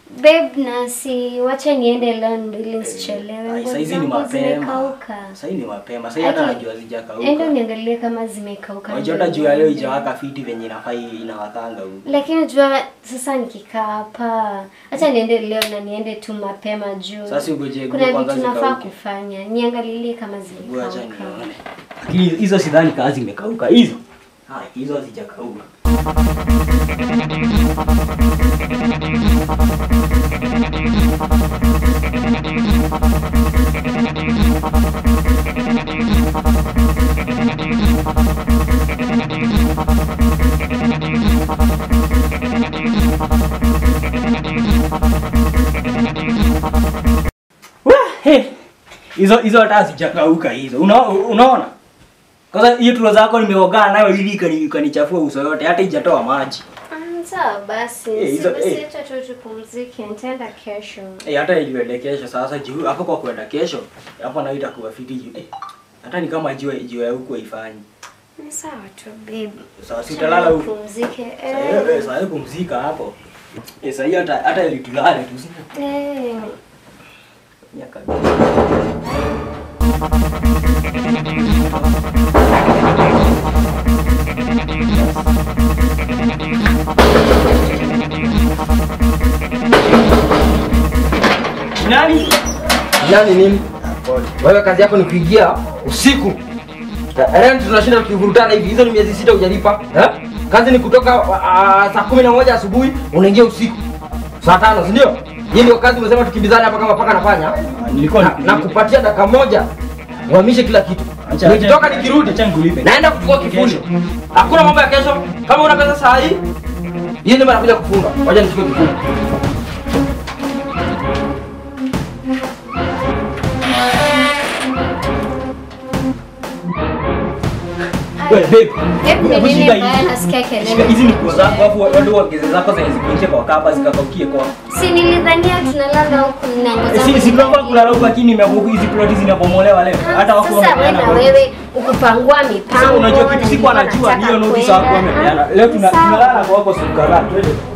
Babe, nasi wacha niende leo ndo ili nisichelewe. Ai, Nguo Saizi ni zangu mapema. zimekauka. Sasa ni mapema. Sasa hata Aki- najua hazijakauka. Endo niangalie kama zimekauka. Unajua ndio hata juu ya leo niende. ijawaka fiti venye inafaa inawakanga huko. Lakini jua sasa nikikaa hapa, acha niende leo na niende tu mapema juu. Sasa ugoje Kuna kwanza vitu nafaa zikauke. kufanya. Niangalilie kama Ngoja acha zimekauka. nione. Lakini hizo sidhani kazi imekauka hizo. Haya, hizo hazijakauka. Wah, he. Hizo hizo hata hazijakauka hizo. Una, unaona? Kwanza hiyo tulo zako nimeogana nayo ili ikani- ikanichafua uso yote hata ijatoa maji. Mm, Sawa basi. Eh, hizo- Si basi eh. acha tu tupumzike. Nitaenda kesho. Eh, hata iliwele kesho sasa juu hapo kwa kwenda kesho hapo na itakuwa fiti juu. Eh, hata ni kama jua jua ya huko haifanyi. Ni sawa tu babe. Sasa si utalala huko. Pumzike. Sasa eh, Eh. eh, sasa pumzika hapo. Eh, sasa hiyo hata hata ili tulale tu si. Eh. Nyaka. Nani? Nani nini? Wewe kazi yako ni kuingia usiku. Eh, Rent tunashinda tukivurutana hivi. Hizo ni miezi sita hujalipa. Eh? Kazi ni kutoka uh, saa kumi na moja asubuhi unaingia usiku. Saa tano, si ndio? Hii ndio kazi umesema tukimbizane hapa kama paka nafanya. Nilikuwa Na, na kupatia dakika moja uhamishe kila kitu. Acha- Nikitoka acha- nikirudi acha nikulipe. naenda kuchukua kifuli. Kesho. Hakuna mambo ya kesho. Kama una pesa saa hii, hii ndio nakuja kufunga. Ngoja nichukue kifuli. Wewe babe. Hebu Hebu ni nini shika mbaya hizi. nasikia Shika kelele? hizi ni nguo zako alafu watu waongeze zako zenye zikuinje kwa kapa zikakaukie kwa. Si nilidhania tunalala huku na nguo Si zangu si tunafaa zimebaki. kulala huko lakini nimeamua hizi ploti zinabomolewa leo. Hata wako Sasa wewe na wewe ukupangua mipango. Sasa unajua na kitu siku nilikuwa anajua nataka niyo noti za wako kwenda. wamepeana. Leo tuna- Sawa. tunalala kwa wako siku kadhaa. Twende.